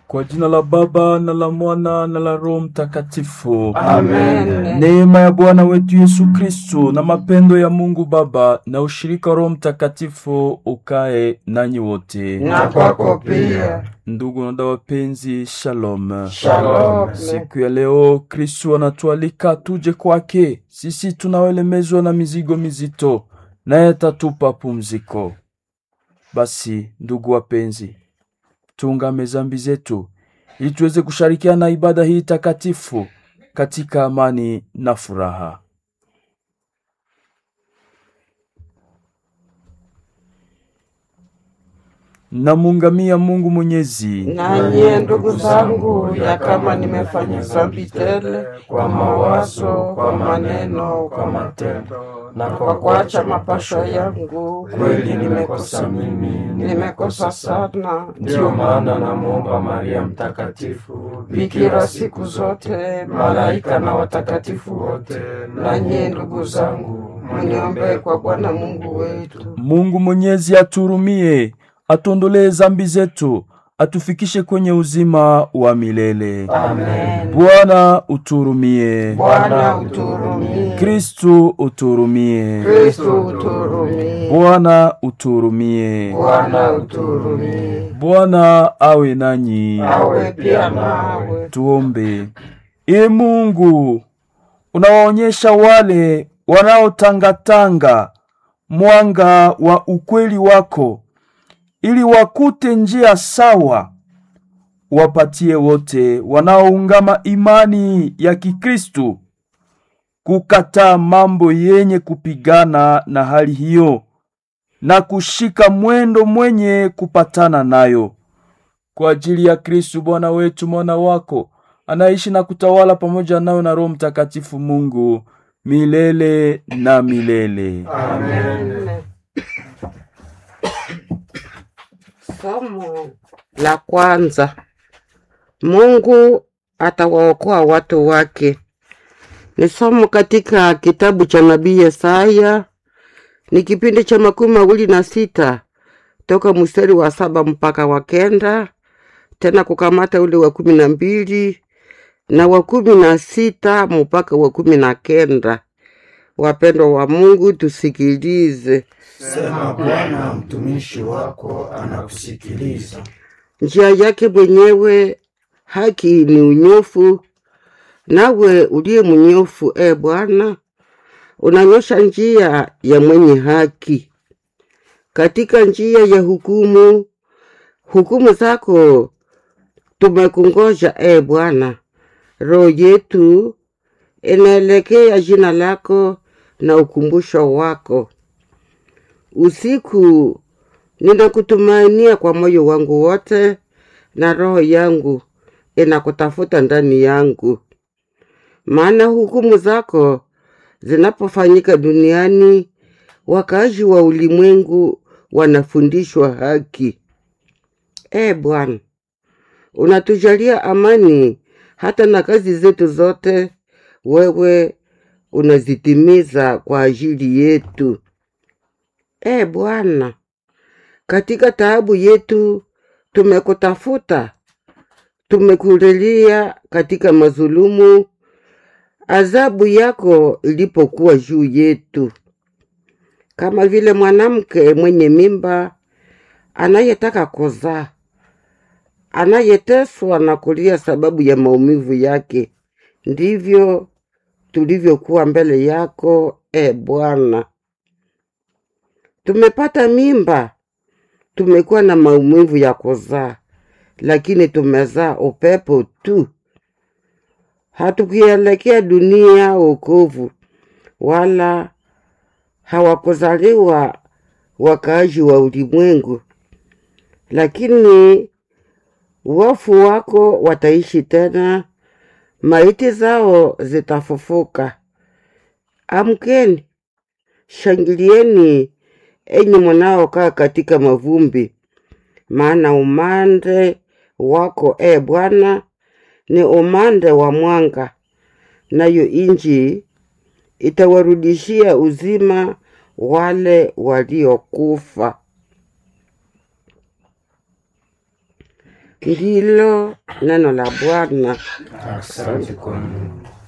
Kwa jina la Baba na la Mwana na la Roho Mtakatifu. Amen. Neema ya Bwana wetu Yesu Kristo na mapendo ya Mungu Baba na ushirika wa Roho Mtakatifu ukae nanyi wote. Na kwako pia. Ndugu na dada wapenzi, shalom. Shalom. Siku ya leo Kristo anatualika tuje kwake. Sisi tunaolemezwa na mizigo mizito, naye atatupa pumziko. Basi ndugu wapenzi, tuungame zambi zetu ili tuweze kushirikiana na ibada hii takatifu katika amani na furaha. Namuungamia Mungu Mwenyezi Nanye ndugu zangu, ya kama nimefanya dhambi tele kwa mawazo, kwa maneno, kwa matendo na kwa kuacha mapasho yangu, kweli nimekosa mimi, nimekosa sana. Ndiyo maana namwomba Maria Mtakatifu, Bikira siku zote, malaika na watakatifu wote, nanye ndugu zangu, mniombee kwa Bwana Mungu wetu. Mungu Mwenyezi aturumie, atuondolee zambi zetu, atufikishe kwenye uzima wa milele. Amen. Bwana uturumie. Bwana uturumie. Kristu uturumie. Kristo uturumie. Bwana uturumie. Bwana uturumie. Bwana awe nanyi. Awe pia nawe. Tuombe. Ee Mungu, unawaonyesha wale wanaotangatanga mwanga wa ukweli wako, ili wakute njia sawa. Wapatie wote wanaoungama imani ya Kikristu kukataa mambo yenye kupigana na hali hiyo na kushika mwendo mwenye kupatana nayo kwa ajili ya Kristu Bwana wetu, mwana wako anaishi na kutawala pamoja nayo na Roho Mtakatifu Mungu milele na milele. Amen. Somo la kwanza. Mungu atawaokoa watu wake. Ni somo katika kitabu cha nabii Yesaya, ni kipindi cha makumi mawili na sita toka mstari wa saba mpaka wa kenda, tena kukamata ule wa kumi na mbili na wa kumi na sita mpaka wa kumi na kenda. Wapendwa wa Mungu, tusikilize. Sema Bwana, mtumishi wako anakusikiliza. Njia yake mwenyewe haki ni unyofu, nawe uliye mnyofu, e Bwana, unanyosha njia ya mwenye haki. Katika njia ya hukumu, hukumu zako tumekungoja, e Bwana. Roho yetu inaelekea jina lako na ukumbusho wako. Usiku ninakutumainia kwa moyo wangu wote, na roho yangu inakutafuta ndani yangu. Maana hukumu zako zinapofanyika duniani, wakaaji wa ulimwengu wanafundishwa haki. E Bwana, unatujalia amani hata na kazi zetu zote, wewe unazitimiza kwa ajili yetu. E Bwana, katika taabu yetu tumekutafuta, tumekulilia katika mazulumu, adhabu yako ilipokuwa juu yetu, kama vile mwanamke mwenye mimba anayetaka kuzaa, anayeteswa na kulia sababu ya maumivu yake, ndivyo tulivyokuwa mbele yako, e Bwana. Tumepata mimba, tumekuwa na maumivu ya kuzaa, lakini tumezaa upepo tu. Hatukuelekea dunia wokovu, wala hawakuzaliwa wakaaji wa ulimwengu, lakini wafu wako wataishi tena, maiti zao zitafufuka. Amkeni, shangilieni enyi mnaokaa katika mavumbi, maana umande wako e Bwana ni umande wa mwanga, nayo inji itawarudishia uzima wale waliokufa. Ndilo neno la Bwana. Asante kwa Mungu.